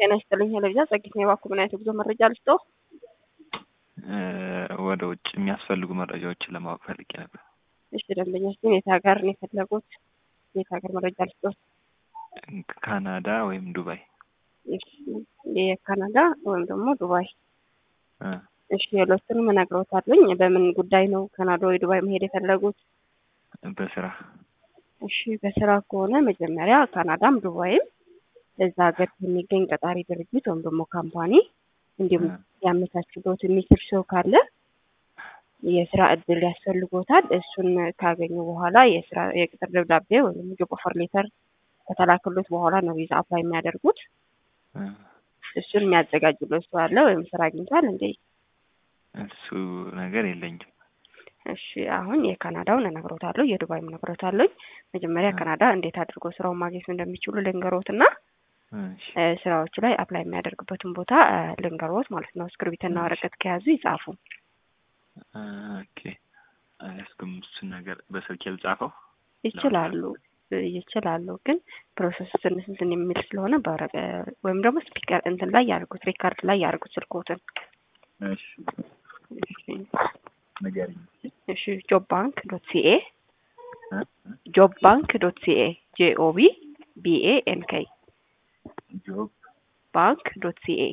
ጤና ይስጥልኝ ሄለቪዛ ጸጊት ነው የባኩ ምን አይነት የጉዞ መረጃ ልስጦ? ወደ ውጭ የሚያስፈልጉ መረጃዎችን ለማወቅ ፈልጌ ነበር። እሺ ደንበኛችን የት ሀገር ነው የፈለጉት? የት ሀገር መረጃ ልስጦት? ካናዳ ወይም ዱባይ። እሺ የካናዳ ወይም ደግሞ ዱባይ። እ እሺ ሌሎቹንም እነግረውታለኝ። በምን ጉዳይ ነው ካናዳ ወይ ዱባይ መሄድ የፈለጉት? በስራ እሺ በስራ ከሆነ መጀመሪያ ካናዳም ዱባይም እዛ ሀገር የሚገኝ ቀጣሪ ድርጅት ወይም ደግሞ ካምፓኒ እንዲሁም ያመቻችሎት የሚችል ሰው ካለ የስራ እድል ያስፈልጎታል። እሱን ካገኙ በኋላ የስራ የቅጥር ደብዳቤ ወይም ጆብ ኦፈር ሌተር ከተላክሎት በኋላ ነው ቪዛ አፕላይ የሚያደርጉት። እ እሱን የሚያዘጋጅሎት ሰው አለ ወይም ስራ አግኝቷል እንዴ? እሱ ነገር የለኝም። እሺ አሁን የካናዳውን እነግሮታለሁ፣ የዱባይም እነግሮታለሁ። መጀመሪያ ካናዳ እንዴት አድርጎ ስራውን ማግኘት እንደሚችሉ ልንገሮትና እሺ እ ስራዎች ላይ አፕላይ የሚያደርግበትን ቦታ እ ልንገሮት ማለት ነው። እስክሪብትና ወረቀት ከያዙ ይጻፉ። ኦኬ አያስኩም እሱን ነገር በስልኬ ልጻፈው። ይችላሉ ይችላሉ፣ ግን ፕሮሰሱ ትንሽ እንትን የሚል ስለሆነ በወረቀ ወይም ደግሞ ስፒከር እንትን ላይ ያርጉት፣ ሪካርድ ላይ ያርጉት ስልኮትን። እሺ ንገሪኝ። እሺ ጆብ ባንክ ዶት ሲኤ እ ጆብ ባንክ ዶት ሲኤ ጄኦቢ ቢኤ ኤንኬ ጆብ ባንክ ዶት ሲኤ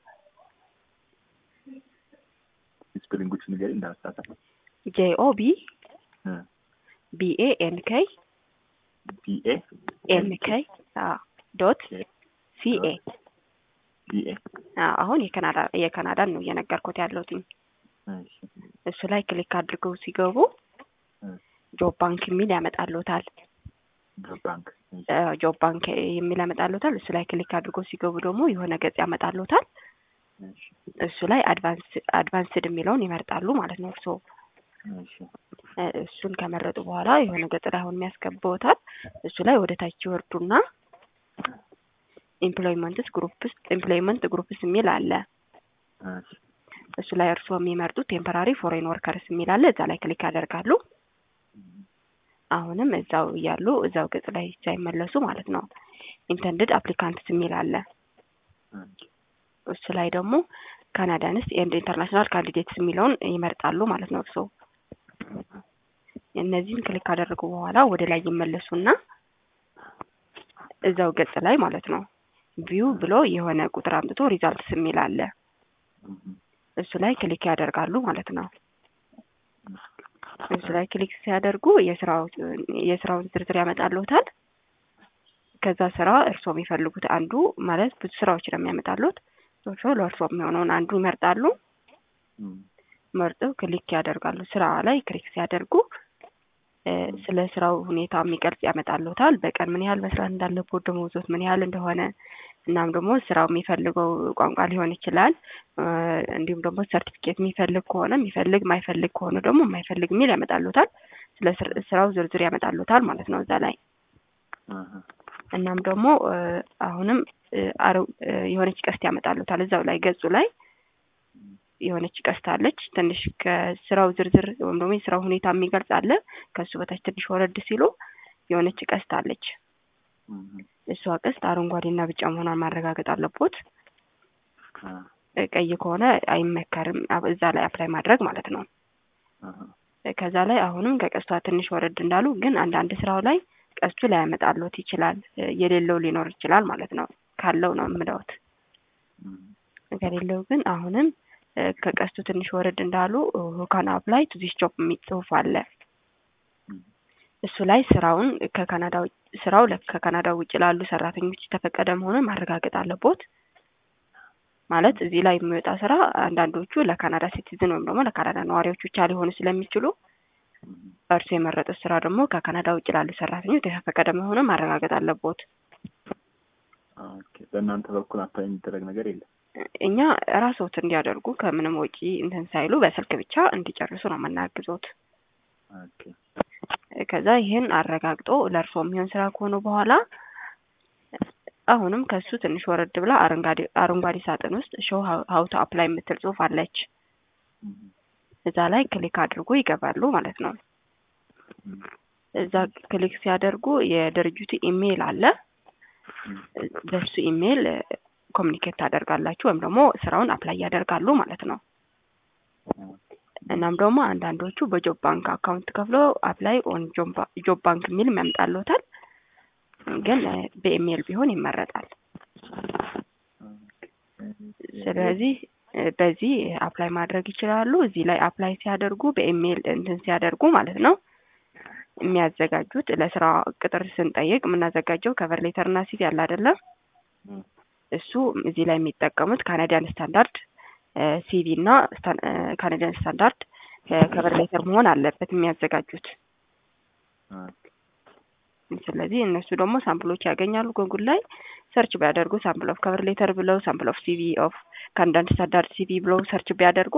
ስፔሊንጎች ንገሪኝ እንዳልሳሳት። ጄኦቢ እ ቢኤ ኤንኬ ቢኤ ኤንኬ ዶት ሲኤ ቢኤ አሁን የካናዳ የካናዳን ነው እየነገርኩት ያለሁትኝ። እሺ እሱ ላይ ክሊክ አድርገው ሲገቡ እ ጆብ ባንክ የሚል ያመጣሉታል። ጆብ ባንክ እሺ ጆብ ባንክ የሚል ያመጣሉታል። እሱ ላይ ክሊክ አድርገው ሲገቡ ደግሞ የሆነ ገጽ ያመጣሉታል። እሺ እሱ ላይ አድቫንስ አድቫንስድ የሚለውን ይመርጣሉ ማለት ነው። እርስዎ እሺ እ እሱን ከመረጡ በኋላ የሆነ ገጽ ላይ አሁን የሚያስገባውታል። እሱ ላይ ወደ ታች ይወርዱና ኤምፕሎይመንትስ ግሩፕስ ኤምፕሎይመንት ግሩፕስ የሚል አለ። እሺ እሱ ላይ እርስዎ የሚመርጡት ቴምፖራሪ ፎሬን ወርከርስ የሚል አለ። እዛ ላይ ክሊክ ያደርጋሉ። አሁንም እዛው እያሉ እዛው ገጽ ላይ ሳይመለሱ ማለት ነው ኢንተንድድ አፕሊካንትስ የሚል አለ። እሱ ላይ ደግሞ ካናዳንስ ኤንድ ኢንተርናሽናል ካንዲዴትስ የሚለውን ይመርጣሉ ማለት ነው እርስዎ። እነዚህን ክሊክ ካደረጉ በኋላ ወደ ላይ ይመለሱና እዛው ገጽ ላይ ማለት ነው ቪው ብሎ የሆነ ቁጥር አምጥቶ ሪዛልትስ የሚል አለ። እሱ ላይ ክሊክ ያደርጋሉ ማለት ነው። እሱ ላይ ክሊክ ሲያደርጉ የስራው የስራውን ዝርዝር ያመጣልዎታል። ከዛ ስራ እርስዎ የሚፈልጉት አንዱ ማለት ብዙ ስራዎች ነው የሚያመጣሉት። እርስዎ ለእርስዎ የሚሆነውን አንዱ ይመርጣሉ። መርጠው ክሊክ ያደርጋሉ። ስራ ላይ ክሊክ ሲያደርጉ እ ስለ ስራው ሁኔታ የሚገልጽ ያመጣልዎታል። በቀን ምን ያህል መስራት እንዳለብዎት፣ ደሞዝዎት ምን ያህል እንደሆነ እናም ደግሞ ስራው የሚፈልገው ቋንቋ ሊሆን ይችላል። እ እንዲሁም ደግሞ ሰርቲፊኬት የሚፈልግ ከሆነ የሚፈልግ የማይፈልግ ከሆነ ደግሞ የማይፈልግ የሚል ያመጣልዎታል። ስለ ስር- ስራው ዝርዝር ያመጣልዎታል ማለት ነው እዛ ላይ እናም ደግሞ እ አሁንም እ አረ- እ የሆነች ቀስት ያመጣልዎታል እዛው ላይ ገጹ ላይ የሆነች ቀስት አለች። ትንሽ ከስራው ዝርዝር ወይም ደግሞ የስራው ሁኔታ የሚገልጽ አለ። ከሱ በታች ትንሽ ወረድ ሲሉ የሆነች ቀስት አለች። እሷ ቀስት አረንጓዴና ቢጫ መሆኗን ማረጋገጥ አለቦት። እ ቀይ ከሆነ አይመከርም አብ- እዛ ላይ አፕላይ ማድረግ ማለት ነው። እ ከዛ ላይ አሁንም ከቀስቷ ትንሽ ወረድ እንዳሉ ግን አንዳንድ ስራው ላይ ቀስቱ ላያመጣልዎት ይችላል። እ የሌለው ሊኖር ይችላል ማለት ነው። ካለው ነው የምለውት። ከሌለው ግን አሁንም እ ከቀስቱ ትንሽ ወረድ እንዳሉ ሁካን አፕላይ ቱ ዚስ ጆብ የሚል ጽሁፍ አለ። እሱ ላይ ስራውን ከካናዳ ውጭ ስራው ለ- ከካናዳ ውጭ ላሉ ሰራተኞች የተፈቀደ መሆኑን ማረጋገጥ አለቦት። ማለት እዚህ ላይ የሚወጣ ስራ አንዳንዶቹ ለካናዳ ሲቲዝን ወይም ደግሞ ለካናዳ ነዋሪዎች ብቻ ሊሆኑ ስለሚችሉ እርሱ የመረጡት ስራ ደግሞ ከካናዳ ውጭ ላሉ ሰራተኞች የተፈቀደ መሆኑን ማረጋገጥ አለቦት። ኦኬ በእናንተ በኩል አፕላይ የሚደረግ ነገር የለም። እኛ ራስዎት እንዲያደርጉ ከምንም ወጪ እንትን ሳይሉ በስልክ ብቻ እንዲጨርሱ ነው የምናግዞት። ኦኬ ከዛ ይህን አረጋግጦ ለእርስዎ የሚሆን ስራ ከሆኑ በኋላ አሁንም ከሱ ትንሽ ወረድ ብላ አረንጓዴ አረንጓዴ ሳጥን ውስጥ ሾው ሀው ቱ አፕላይ የምትል ጽሁፍ አለች። እዛ ላይ ክሊክ አድርጎ ይገባሉ ማለት ነው። እዛ ክሊክ ሲያደርጉ የድርጅቱ ኢሜይል አለ። በሱ ኢሜይል ኮሚኒኬት ታደርጋላችሁ ወይም ደግሞ ስራውን አፕላይ ያደርጋሉ ማለት ነው። እናም ደግሞ አንዳንዶቹ በጆብ ባንክ አካውንት ከፍሎ አፕላይ ኦን ጆብ ባንክ የሚል ያመጣልዎታል። ግን በኢሜይል ቢሆን ይመረጣል። ስለዚህ በዚህ አፕላይ ማድረግ ይችላሉ። እዚህ ላይ አፕላይ ሲያደርጉ በኢሜይል እንትን ሲያደርጉ ማለት ነው የሚያዘጋጁት ለስራ ቅጥር ስንጠይቅ የምናዘጋጀው ከቨር ሌተር እና ሲቪ ያለ አይደለም። እሱ እዚህ ላይ የሚጠቀሙት ካናዲያን ስታንዳርድ ሲቪ እና ካናዲያን ስታንዳርድ ከቨር ሌተር መሆን አለበት የሚያዘጋጁት። ስለዚህ እነሱ ደግሞ ሳምፕሎች ያገኛሉ ጎጉል ላይ ሰርች ቢያደርጉ ሳምፕል ኦፍ ከቨር ሌተር ብለው ሳምፕል ኦፍ ሲቪ ኦፍ ካናዲያን ስታንዳርድ ሲቪ ብለው ሰርች ቢያደርጉ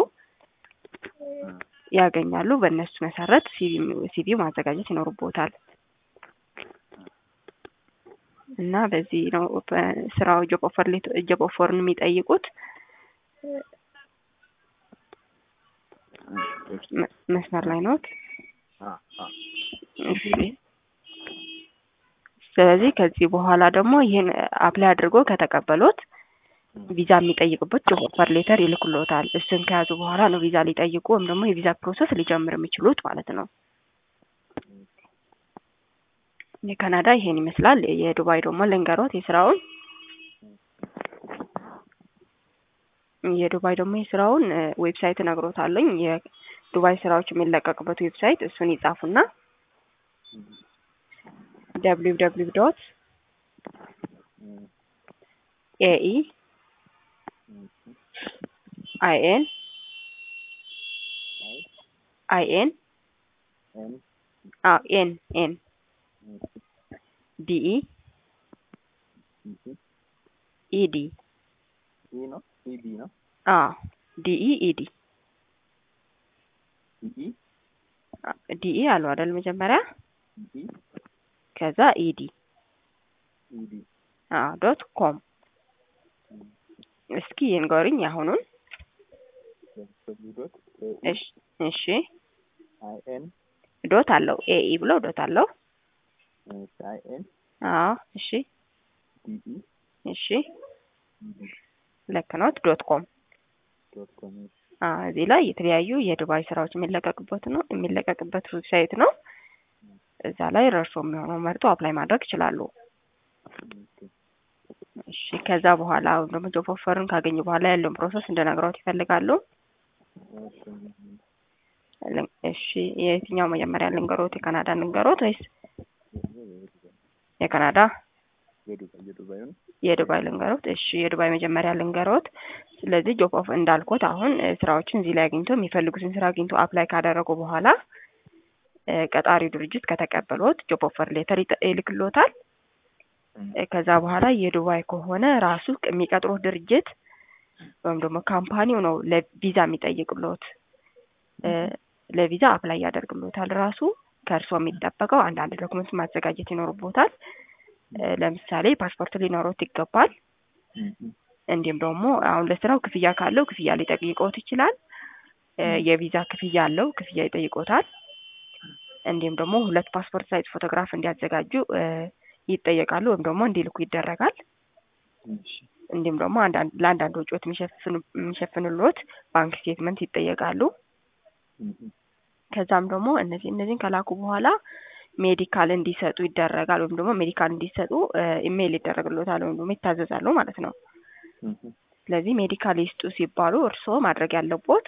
ያገኛሉ። በእነሱ መሰረት ሲቪ ማዘጋጀት ይኖርቦታል እና በዚህ ነው ስራው ጆብ ኦፈር ጆብ ኦፈርን የሚጠይቁት። መስመር ላይ ኖት። እሺ። ስለዚህ ከዚህ በኋላ ደግሞ ይህን አፕላይ አድርጎ ከተቀበሎት ቪዛ የሚጠይቅበት ጆብ ኦፈር ሌተር ይልኩልዎታል። እሱን ከያዙ በኋላ ነው ቪዛ ሊጠይቁ ወይም ደግሞ የቪዛ ፕሮሰስ ሊጀምር የሚችሉት ማለት ነው። የካናዳ ይሄን ይመስላል። የዱባይ ደግሞ ልንገሮት የስራውን የዱባይ ደግሞ የስራውን ዌብሳይት እነግሮታለኝ። የዱባይ ስራዎች የሚለቀቅበት ዌብሳይት እሱን ይጻፉና ደብሊው ደብሊው ዶት ኤኢ አይኤን አይኤን አዎ ኤን ኤን ዲኢ ኢዲ ነው ኢዲ ነው አዎ ዲኢ ኢዲ ኢዲ ዲኢ አሉ አይደል መጀመሪያ ዲ ከዛ ኢዲ ኢዲ አዎ ዶት ኮም እስኪ ይንገሩኝ አሁኑን ደብሊው ዶት እሺ እሺ አይ ኤን ዶት አለው ኤኢ ብሎ ዶት አለው አይ ኤን አዎ እሺ ዲኢ እሺ ኢዲ ልክ ኖት ዶት ኮም ዶት ኮም አዎ እዚህ ላይ የተለያዩ የዱባይ ስራዎች የሚለቀቅበት ነው የሚለቀቅበት ዌብሳይት ነው። እዛ ላይ ረርሶ የሚሆነው መርጦ አፕላይ ማድረግ ይችላሉ። እሺ ከዛ በኋላ ወይም ደግሞ ጆብ ኦፈርን ካገኙ በኋላ ያለውን ፕሮሰስ እንደነግረውት ይፈልጋሉ። እሺ የትኛው መጀመሪያ ልንገሮት? የካናዳ ልንገሮት ወይስ የካናዳ የዱባይ የዱባዩን የዱባይ ልንገሮት? እሺ የዱባይ መጀመሪያ ልንገሮት። ስለዚህ ጆብ ኦፍ እንዳልኩት አሁን ስራዎችን እዚህ ላይ አግኝቶ የሚፈልጉትን ስራ አግኝቶ አፕላይ ካደረጉ በኋላ ቀጣሪው ድርጅት ከተቀበሎት ጆብ ኦፈር ሌተር ይልክሎታል። ከዛ በኋላ የዱባይ ከሆነ ራሱ የሚቀጥሩት ድርጅት ወይም ደግሞ ካምፓኒው ነው ለቪዛ የሚጠይቅሎት። ለቪዛ አፕላይ ያደርግሎታል ራሱ። ከእርስዎ የሚጠበቀው አንዳንድ ዶክመንት ማዘጋጀት ይኖርቦታል። ለምሳሌ ፓስፖርት ሊኖሮት ይገባል። እንዲሁም ደግሞ አሁን ለስራው ክፍያ ካለው ክፍያ ሊጠይቆት ይችላል። የቪዛ ክፍያ አለው፣ ክፍያ ይጠይቆታል። እንዲሁም ደግሞ ሁለት ፓስፖርት ሳይዝ ፎቶግራፍ እንዲያዘጋጁ ይጠየቃሉ ወይም ደግሞ እንዲልኩ ይደረጋል። እንዲሁም ደግሞ አንዳንድ ለአንዳንድ ወጪዎች የሚሸፍንሎት ባንክ ስቴትመንት ይጠየቃሉ። ከዛም ደግሞ እነዚህ እነዚህን ከላኩ በኋላ ሜዲካል እንዲሰጡ ይደረጋል ወይም ደግሞ ሜዲካል እንዲሰጡ ኢሜይል ይደረግሎታል ወይም ደግሞ ይታዘዛሉ ማለት ነው። ስለዚህ ሜዲካል ይስጡ ሲባሉ እርስዎ ማድረግ ያለቦት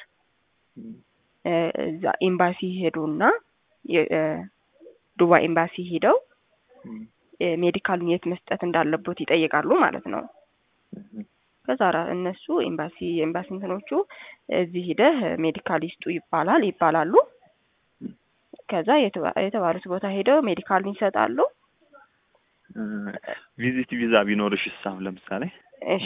እዛ ኤምባሲ ሄዱና ዱባይ ኤምባሲ ሄደው ሜዲካሉን የት መስጠት እንዳለቦት ይጠይቃሉ ማለት ነው። ከዛ እነሱ ኤምባሲ ኤምባሲ እንትኖቹ እዚህ ሂደህ ሜዲካል ይስጡ ይባላል ይባላሉ። ከዛ የተባሉት ቦታ ሄደው ሜዲካሉን ይሰጣሉ። ቪዚት ቪዛ ቢኖርሽ እሳም ለምሳሌ እሺ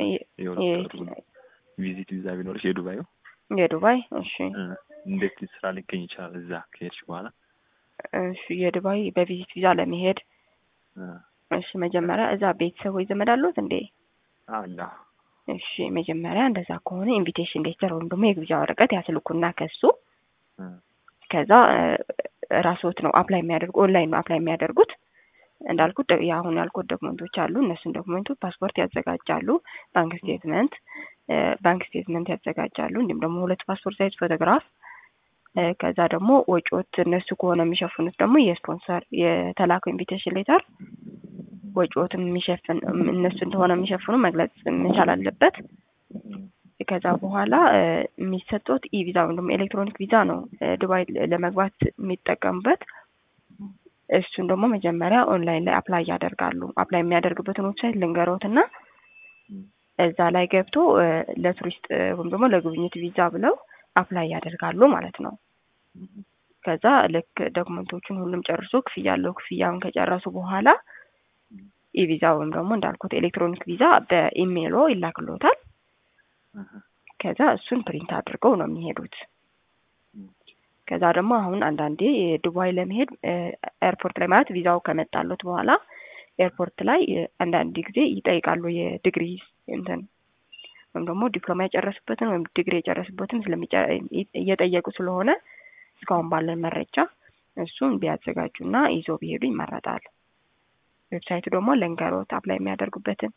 ቪዚት ቪዛ ቢኖርሽ የዱባዩ የዱባይ እሺ እንዴት ስራ ሊገኝ ይችላል እዛ ከሄድሽ በኋላ? እሺ የዱባይ በቪዚት ቪዛ ለመሄድ እሺ መጀመሪያ እዛ ቤተሰቦች ዘመድ አሉት እንዴ? አላ እሺ መጀመሪያ እንደዛ ከሆነ ኢንቪቴሽን ሌተር ወይም ደግሞ የግብዣ ወረቀት ያስልኩና ከሱ ከዛ ራስዎት ነው አፕላይ የሚያደርጉ ኦንላይን ነው አፕላይ የሚያደርጉት። እንዳልኩት ደ- የአሁን ያልኩት ዶክመንቶች አሉ። እነሱን ዶክመንቶች ፓስፖርት ያዘጋጃሉ፣ ባንክ ስቴትመንት እ፣ ባንክ ስቴትመንት ያዘጋጃሉ። እንዲሁም ደግሞ ሁለት ፓስፖርት ሳይዝ ፎቶግራፍ እ፣ ከዛ ደግሞ ወጪዎት እነሱ ከሆነ የሚሸፍኑት ደግሞ የስፖንሰር የተላከው ኢንቪቴሽን ሌተር ወጪዎትም የሚሸፍን እነሱ እንደሆነ የሚሸፍኑ መግለጽ መቻል አለበት። ከዛ በኋላ እ፣ የሚሰጡት ኢ ቪዛ ወይም ደግሞ ኤሌክትሮኒክ ቪዛ ነው እ፣ ዱባይ ለ- ለመግባት የሚጠቀሙበት። እሱን ደግሞ መጀመሪያ ኦንላይን ላይ አፕላይ ያደርጋሉ። አፕላይ የሚያደርግበትን ዌብሳይት ልንገሮት እና እዛ ላይ ገብቶ እ፣ ለቱሪስት እ፣ ወይም ደግሞ ለጉብኝት ቪዛ ብለው አፕላይ ያደርጋሉ ማለት ነው። ከዛ ልክ ዶክመንቶቹን ሁሉም ጨርሶ ክፍያ አለው ክፍያውን ከጨረሱ በኋላ ኢቪዛ ወይም ደግሞ እንዳልኩት ኤሌክትሮኒክ ቪዛ በኢሜይሎ ይላክሎታል። ከዛ እሱን ፕሪንት አድርገው ነው የሚሄዱት። ከዛ ደግሞ አሁን አንዳንዴ ዱባይ ለመሄድ እ፣ ኤርፖርት ላይ ማለት ቪዛው ከመጣሎት በኋላ ኤርፖርት ላይ እ፣ አንዳንድ ጊዜ ይጠይቃሉ የዲግሪ እንትን ወይም ደግሞ ዲፕሎማ የጨረሱበትን ወይም ዲግሪ የጨረሱበትን ስለሚጨ- እ- እየጠየቁ ስለሆነ እስካሁን ባለን መረጃ እሱን ቢያዘጋጁና ይዞ ቢሄዱ ይመረጣል። ዌብሳይቱ ደግሞ ለንገሮት አፕላይ የሚያደርጉበትን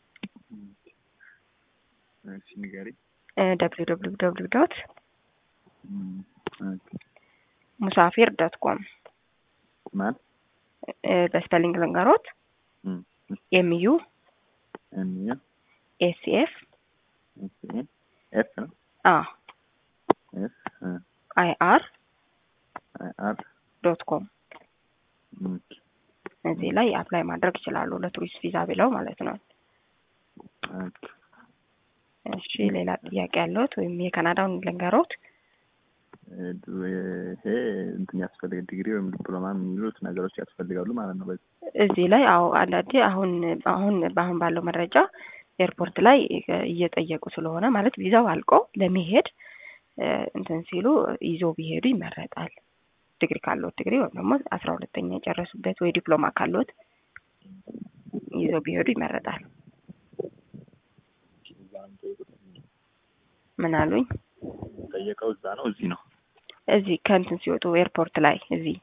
እሺ ንገሪኝ። ደብሊው ደብሊው ደብሊው ዶት እም፣ ኦኬ። ሙሳፊር ዶት ኮም ማን በስፔሊንግ ልንገሮት እም፣ ኤምዩ ኤም ዩ ኤሲኤፍ ኤስ ኤ ኤፍ ነው አ ኤፍ እ፣ አይ አር አይ አር ዶት ኮም እም፣ እዚህ ላይ አፕላይ ማድረግ ይችላሉ ለቱሪስት ቪዛ ብለው ማለት ነው። ኦኬ። እሺ ሌላ ጥያቄ ያለዎት ወይም የካናዳውን ልንገሮት? እ፣ ይሄ እንትን ያስፈልግ ዲግሪ ወይም ዲፕሎማ የሚሉት ነገሮች ያስፈልጋሉ ማለት ነው። በዚህ እዚህ ላይ አዎ አንዳንዴ አሁን አሁን በአሁን ባለው መረጃ ኤርፖርት ላይ እየጠየቁ ስለሆነ ማለት ቪዛው አልቆ ለመሄድ እ፣ እንትን ሲሉ ይዞ ቢሄዱ ይመረጣል። ዲግሪ ካለዎት ዲግሪ ወይም ደግሞ አስራ ሁለተኛ የጨረሱበት ወይ ዲፕሎማ ካለዎት ይዞ ቢሄዱ ይመረጣል። ምን አሉኝ? ጠየቀው እዛ ነው እዚህ ነው እዚህ ከእንትን ሲወጡ ኤርፖርት ላይ እዚህ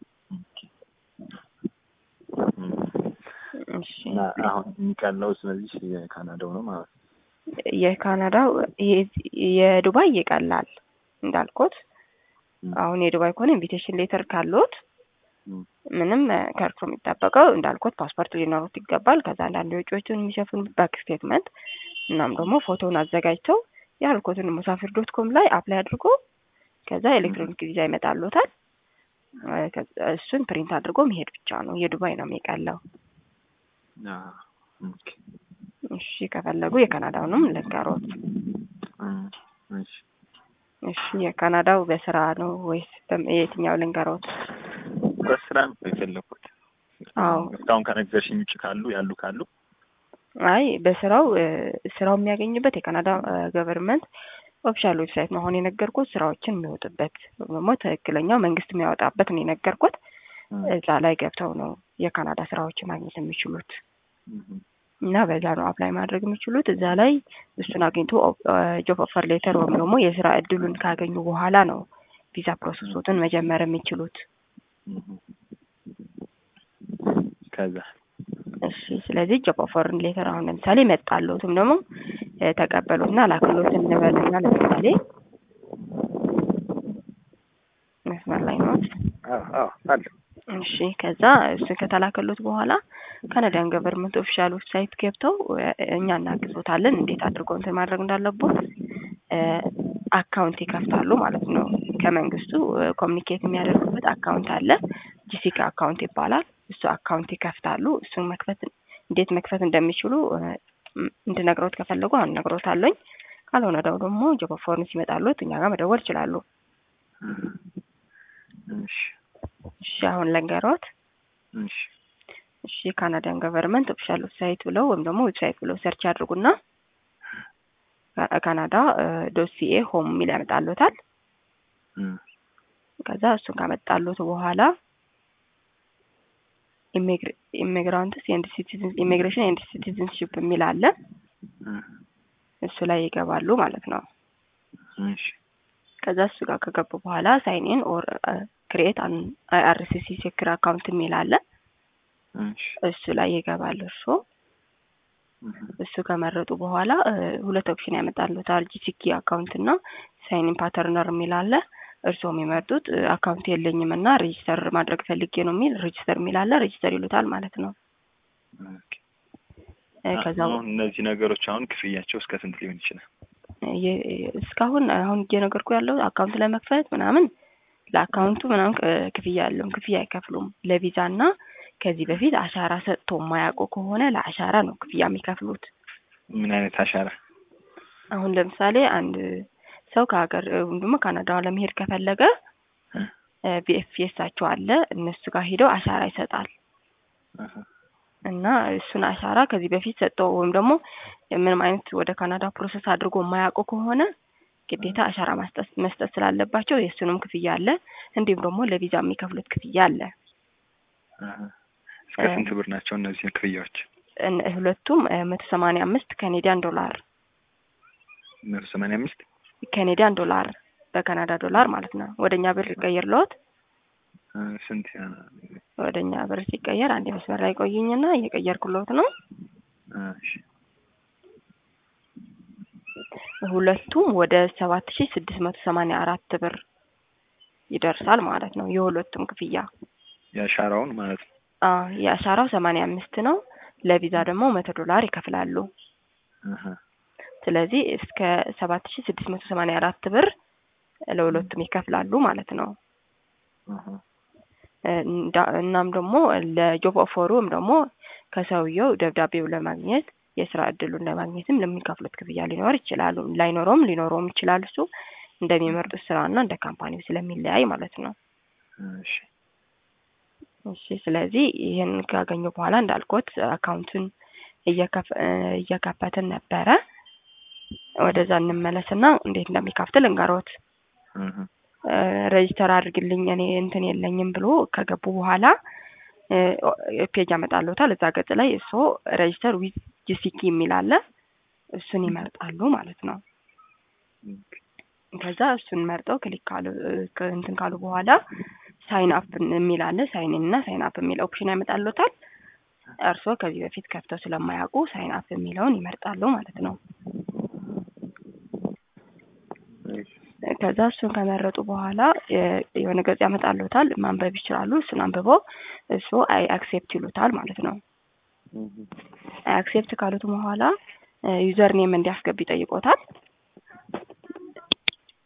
እም፣ እሺ እና አሁን የሚቀለው ስለዚህ የካናዳው ነው ማለት ነው። የካናዳው ይሄ- የዱባይ ይቀላል እንዳልኩት። እም፣ አሁን የዱባይ ከሆነ ኢንቪቴሽን ሌተር ካሉት እም፣ ምንም እ፣ ከእርሶ የሚጠበቀው እንዳልኩት ፓስፖርት ሊኖሩት ይገባል። ከዛ አንዳንድ ወጪዎችን የሚሸፍኑት ባንክ ስቴትመንት እናም ደግሞ ፎቶውን አዘጋጅተው ያልኩትን ሙሳፊር ዶት ኮም ላይ አፕላይ አድርጎ ከዛ ኤሌክትሮኒክ ቪዛ ይመጣሉታል። እ፣ ከዛ እሱን ፕሪንት አድርጎ መሄድ ብቻ ነው። የዱባይ ነው የሚቀለው። አ፣ ኦኬ። እሺ ከፈለጉ የካናዳውንም ልንገሮት። እም፣ እሺ እሺ የካናዳው በስራ ነው ወይስ በም- የትኛው ልንገሮት? በስራ ነው የፈለኩት። አዎ እስካሁን ከነገርሽኝ ውጭ ካሉ ያሉ ካሉ አይ በስራው እ፣ ስራው የሚያገኝበት የካናዳ ገቨርንመንት ኦፊሻል ዌብሳይት ነው። አሁን የነገርኩት ስራዎችን የሚወጡበት ወይም ደግሞ ትክክለኛው መንግስት የሚያወጣበት ነው የነገርኩት። እም፣ እዛ ላይ ገብተው ነው የካናዳ ስራዎችን ማግኘት የሚችሉት እም፣ እና በዛ ነው አፕላይ ማድረግ የሚችሉት። እዛ ላይ እሱን አግኝቶ ጆብ ኦፈር ሌተር ወይም ደግሞ የስራ እድሉን ካገኙ በኋላ ነው ቪዛ ፕሮሰሶትን መጀመር የሚችሉት። እም። ከዛ እሺ ስለዚህ ጆብ ኦፈርን ሌተር አሁን ለምሳሌ መጣለትም ደግሞ እ፣ ተቀበሉትና ላክሎት እንበልና ለምሳሌ መስመር ላይ ነው። አዎ አዎ አለ እሺ ከዛ እሱን ከተላከሉት በኋላ ካናዳን ገቨርንመንት ኦፊሻል ዌብሳይት ገብተው እ፣ እኛ እናግዞታለን እንዴት አድርገው እንትን ማድረግ እንዳለቦት እ፣ አካውንት ይከፍታሉ ማለት ነው። ከመንግስቱ ኮሚኒኬት የሚያደርጉበት አካውንት አለ። ጂሲካ አካውንት ይባላል። እሱ አካውንት ይከፍታሉ። እሱን መክፈት እንዴት መክፈት እንደሚችሉ እ፣ እንድነግሮት ከፈለጉ አሁን እነግሮታለሁኝ። ካልሆነ ደው ደግሞ ጆብ ኦፈርን ሲመጣሉት እኛ ጋር መደወል ይችላሉ። እሺ እሺ አሁን ለንገሮት እሺ እሺ ካናዳን ገቨርንመንት ኦፊሻል ዌብሳይት ብለው ወይም ደግሞ ዌብሳይት ብለው ሰርች ያድርጉና ካ- ካናዳ ዶሲኤ ሆም የሚል ያመጣሉታል። እም፣ ከዛ እሱን ካመጣሉት በኋላ ኢሚግራንትስ ኤንድ ሲቲዝን ኢሚግሬሽን ኤንድ ሲቲዝንሽፕ የሚል አለ። እም፣ እሱ ላይ ይገባሉ ማለት ነው። እሺ ከዛ እሱ ጋር ከገቡ በኋላ ሳይን ኢን ኦር ክሬት አን አይአርሲሲ ሴክር አካውንት የሚል አለ። እሺ እሱ ላይ ይገባል እርሶ እህ እሱ ከመረጡ በኋላ እ ሁለት ኦፕሽን ያመጣሉታል ጂሲኪ አካውንት እና ሳይን ፓተርነር የሚል አለ እርስዎ የሚመርጡት እ አካውንት የለኝም እና ሬጂስተር ማድረግ ፈልጌ ነው የሚል ሬጂስተር የሚል አለ ሬጂስተር ይሉታል ማለት ነው ኦኬ እ ከዛ አሁን እነዚህ ነገሮች አሁን ክፍያቸው እስከ ስንት ሊሆን ይችላል? የ- እስካሁን አሁን እየነገርኩ ያለው አካውንት ለመክፈት ምናምን ለአካውንቱ ምናምን እ ክፍያ ያለውም ክፍያ አይከፍሉም ለቪዛ እና ከዚህ በፊት አሻራ ሰጥቶ የማያውቁ ከሆነ ለአሻራ ነው ክፍያ የሚከፍሉት ምን አይነት አሻራ? አሁን ለምሳሌ አንድ ሰው ከሀገር እ ወይም ደግሞ ካናዳ ለመሄድ ከፈለገ እ ቪኤፍኤሳቸው አለ እነሱ ጋር ሄደው አሻራ ይሰጣል አሀ እና እሱን አሻራ ከዚህ በፊት ሰጠው ወይም ደግሞ ምንም አይነት ወደ ካናዳ ፕሮሰስ አድርጎ የማያውቁ ከሆነ ግዴታ አሻራ ማስጠት መስጠት ስላለባቸው የእሱንም ክፍያ አለ እንዲሁም ደግሞ ለቪዛ የሚከፍሉት ክፍያ አለ አሀ እስከ ስንት ብር ናቸው እነዚህ ክፍያዎች? እን- ሁለቱም መቶ ሰማንያ አምስት ካኔዲያን ዶላር መቶ ሰማንያ አምስት ካኔዲያን ዶላር በካናዳ ዶላር ማለት ነው ወደ እኛ ብር ይቀየርልዎት እ ስንት ይሆናል? ወደ እኛ ብር ሲቀየር አንድ መስመር ላይ ቆይኝና እየቀየርኩልዎት ነው እሺ ሁለቱም ወደ ሰባት ሺ ስድስት መቶ ሰማንያ አራት ብር ይደርሳል ማለት ነው የሁለቱም ክፍያ የአሻራውን ማለት ነው። አ የአሻራው ሰማንያ አምስት ነው ለቪዛ ደግሞ መቶ ዶላር ይከፍላሉ አሀ ስለዚህ እስከ ሰባት ሺ ስድስት መቶ ሰማንያ አራት ብር ለሁለቱም ይከፍላሉ ማለት ነው አሀ እ እንዳ- እናም ደግሞ ለጆብ ኦፈሩ ወይም ደግሞ ከሰውየው ደብዳቤው ለማግኘት የስራ እድሉን ለማግኘትም ለሚከፍሉት ክፍያ ሊኖር ይችላሉ ላይኖረውም ሊኖረውም ይችላል እሱ እንደሚመርጡት ስራና እንደ ካምፓኒው ስለሚለያይ ማለት ነው እሺ እሺ ስለዚህ ይህን ካገኙ በኋላ እንዳልኩት አካውንቱን እየከፍ- እ እየከፈትን ነበረ ወደዛ እንመለስና እንዴት እንደሚከፍት ልንገሮት አሀ ሬጅስተር አድርግልኝ እኔ እንትን የለኝም ብሎ ከገቡ በኋላ እ ፔጅ ያመጣልዎታል እዛ ገጽ ላይ እሱ ሬጅስተር ዊዝ ጂሲኪ የሚል አለ እሱን ይመርጣሉ ማለት ነው ኦኬ ከዛ እሱን መርጠው ክሊክ ካሉ እ ክ- እንትን ካሉ በኋላ ሳይን አፕ የሚል አለ ሳይን ኢን እና ሳይን አፕ የሚል ኦፕሽን ያመጣልዎታል እርስዎ ከዚህ በፊት ከፍተው ስለማያውቁ ሳይን አፕ የሚለውን ይመርጣሉ ማለት ነው እሺ ከዛ እሱን ከመረጡ በኋላ የ- የሆነ ገጽ ያመጣልዎታል ማንበብ ይችላሉ እሱን አንብበው እሱ አይ አክሴፕት ይሉታል ማለት ነው እህ አይ አክሴፕት ካሉት በኋላ ዩዘር ኔም እንዲያስገቡ ይጠይቆታል